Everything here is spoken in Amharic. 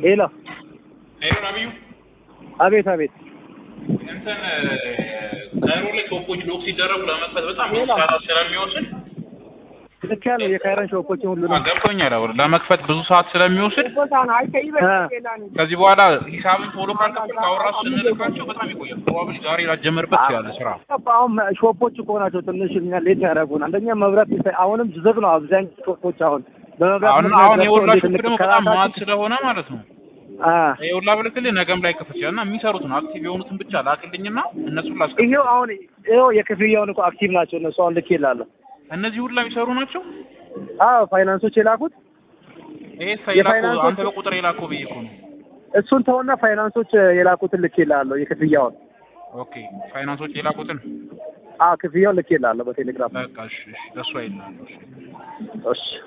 ሄሎ ሄሎ ነብዩ አቤት አቤት እንትን ካይሮ ላይ ሾፖች ሎክ ሲደረጉ ለመክፈት በጣም ብዙ ሰዓት ስለሚወስድ ልክ ያለው የካይረን ሾፖችን ሁሉ አ፣ ነው ገብቶኛል። አሁን ለመክፈት ብዙ ሰዓት ስለሚወስድ ከዚህ በኋላ ሂሳብን ቶሎ ካልከፈል ካወራሱ ስንልካቸው በጣም ይቆያል። ፕሮባብሊ ዛሬ ላጀምርበት ያለ ስራ አሁን ሾፖች እኮ ናቸው ትንሽ እኛ ሌት ያደረጉን። አንደኛ መብራት ይሰ- አሁንም ዝግ ነው አብዛኛው ሾፖች አሁን በመብራት አሁን ምክንያት አሁን ገብተው የወላ እንዴት ሾፕ ደግሞ በጣም እንከራታለን? ማት ስለሆነ ማለት ነው አ የወላ ብልክልህ ነገም ላይ ከፈች እና የሚሰሩትን አክቲቭ የሆኑትን ብቻ ላክልኝና እነሱን ላስቀ ይሄው አሁን ይሄው የክፍያውን እኮ አክቲቭ ናቸው እነሱ አሁን ልክ ይላሉ። እነዚህ ሁላ የሚሰሩ ናቸው። አዎ ፋይናንሶች የላኩት ይሄ ሳይላኩ የፋይናንሶች- አንተ በቁጥር የላከው ብዬ እኮ ነው። እሱን ተውና ፋይናንሶች የላኩትን ልክ ይላሉ የክፍያውን ኦኬ ፋይናንሶች የላኩትን አዎ ክፍያውን ልክ ይላሉ በቴሌግራም በቃ እሺ፣ እሺ ለእሱ አይላለሁ። እሺ እሺ